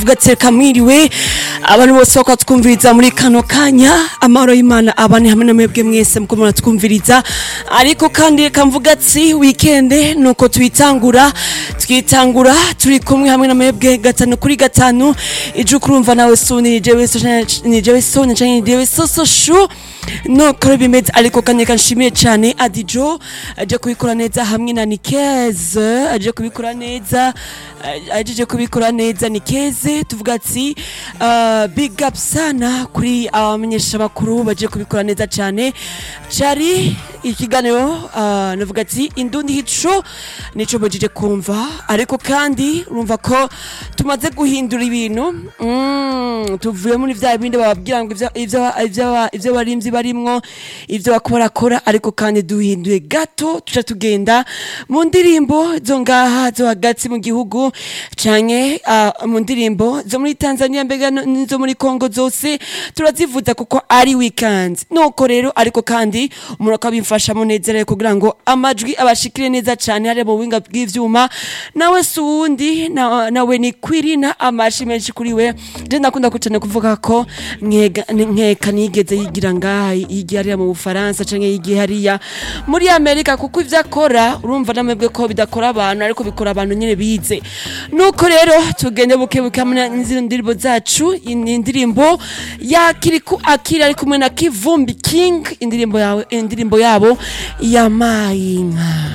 tuvuga ati reka mwiriwe abantu bose bako twumviriza muri kano kanya amahoro y'imana abane hamwe na mwebwe mwese muko muratwumviriza ariko kandi reka mvuga ati wikende nuko tuyitangura twitangura turi kumwe hamwe na mwebwe gatanu kuri gatanu ije ukurumva nawe suni ni jewe so ni jewe so ni canke ni jewe so so shu nuko bimeze ariko kandi reka nshimiye cyane adijo aje kubikora neza hamwe na nikeze aje kubikora neza aje kubikora neza nikeze tuvuga ati uh, big up sana kuri abamenyesha bakuru baje kubikora neza cyane cari ikiganiro uh, navuga ati indundi hico nico bajije kumva ariko kandi urumva ko tumaze guhindura ibintu mm, tuvuye muri vya bindi bababwira ngo ivyo ivyo ivyo ivyo barimvyi barimwo ivyo bakorakora ariko kandi duhinduye gato tuca tugenda mu ndirimbo zo ngaha zo hagati mu gihugu canke uh, mu ndirimbo zo muri Tanzania mbega nizo muri Congo zose turazivuza kuko ari weekend nuko rero ariko kandi umuntu akabimfasha munezerere kugira ngo amajwi abashikire neza cane hari mu buhinga bw'ivyuma nawe suwundi na, nawe ni kwirina amashi menshi kuri we je ndakunda kucane kuvuga ko nkeka nkeka nigeze yigira ngaha yigiye hariya mu Bufaransa canke yigiye hariya muri Amerika kuko ivyo akora urumva namwebwe ko bidakora abantu ariko bikora abantu nyene bize nuko rero tugende buke buke hamwe n'izindi ndirimbo zacu ni indirimbo ya Kiriku Akira ari kumwe na Kivumbi King indirimbo yawe indirimbo yabo ya Mayinka